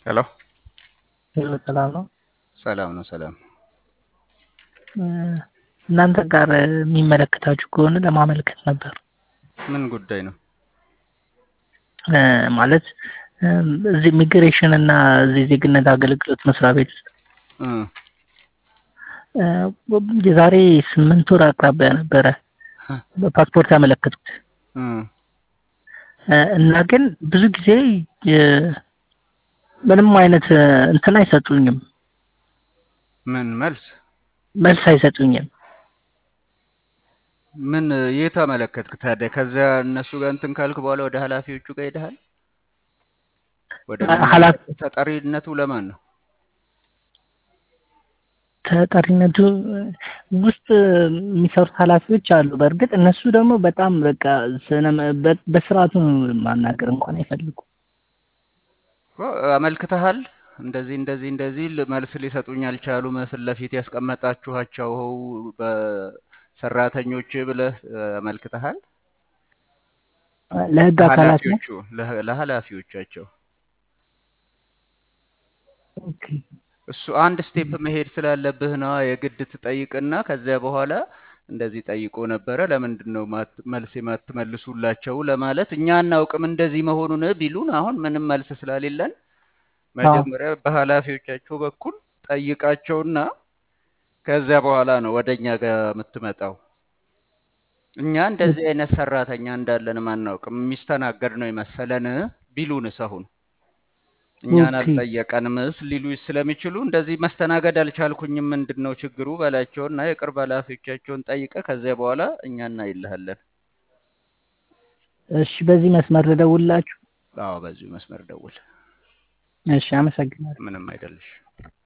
ሄሎ ሄሎ ሰላም ነው። ሰላም ነው። ሰላም እናንተ ጋር የሚመለከታችሁ ከሆነ ለማመልከት ነበር። ምን ጉዳይ ነው? ማለት እዚህ ኢሚግሬሽን እና እዚህ ዜግነት አገልግሎት መስሪያ ቤት ውስጥ የዛሬ ስምንት ወር አቅራቢያ ነበረ በፓስፖርት ያመለከትኩት እና ግን ብዙ ጊዜ ምንም አይነት እንትን አይሰጡኝም። ምን መልስ መልስ አይሰጡኝም። ምን የት አመለከትክ ታዲያ? ከዚያ እነሱ ጋር እንትን ካልክ በኋላ ወደ ኃላፊዎቹ ጋር ሄደሃል? ወደ ኃላፊ ተጠሪነቱ ለማን ነው? ተጠሪነቱ ውስጥ የሚሰሩት ኃላፊዎች አሉ። በእርግጥ እነሱ ደግሞ በጣም በቃ በስርዓቱ ማናገር እንኳን አይፈልጉም። አመልክተሃል? እንደዚህ እንደዚህ እንደዚህ መልስ ሊሰጡኝ አልቻሉም፣ ፊት ለፊት ያስቀመጣችኋቸው በሰራተኞች ብለህ አመልክተሃል? ለህግ አካላት ነው። ለኃላፊዎቹ ለኃላፊዎቻቸው ኦኬ እሱ አንድ ስቴፕ መሄድ ስላለብህ ነው የግድ ትጠይቅና ከዚያ በኋላ እንደዚህ ጠይቆ ነበረ ለምንድን ነው መልስ የማትመልሱላቸው ለማለት እኛ አናውቅም እንደዚህ መሆኑን ቢሉን አሁን ምንም መልስ ስላሌለን መጀመሪያ በኃላፊዎቻቸው በኩል ጠይቃቸውና ከዚያ በኋላ ነው ወደ እኛ ጋር የምትመጣው። እኛ እንደዚህ አይነት ሰራተኛ እንዳለንም አናውቅም የሚስተናገድ ነው የመሰለን ቢሉንስ አሁን እኛን አልጠየቀንም ሊሉ ስለሚችሉ እንደዚህ መስተናገድ አልቻልኩኝም፣ ምንድን ነው ችግሩ በላቸውና የቅርብ ኃላፊዎቻቸውን ጠይቀ ከዚያ በኋላ እኛ እናይልሃለን። እሺ፣ በዚህ መስመር ልደውልላችሁ? አዎ፣ በዚሁ መስመር ደውል። እሺ፣ አመሰግናለሁ። ምንም አይደልሽ።